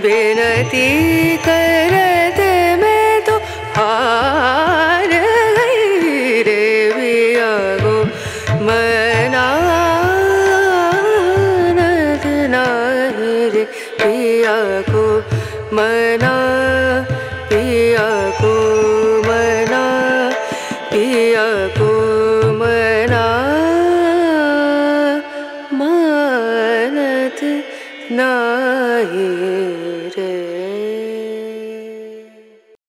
विनती करत मैं तो हार गई रे पिया को मनानत नाही रे पिया को मना पिया को मना पिया को मना मानत नाही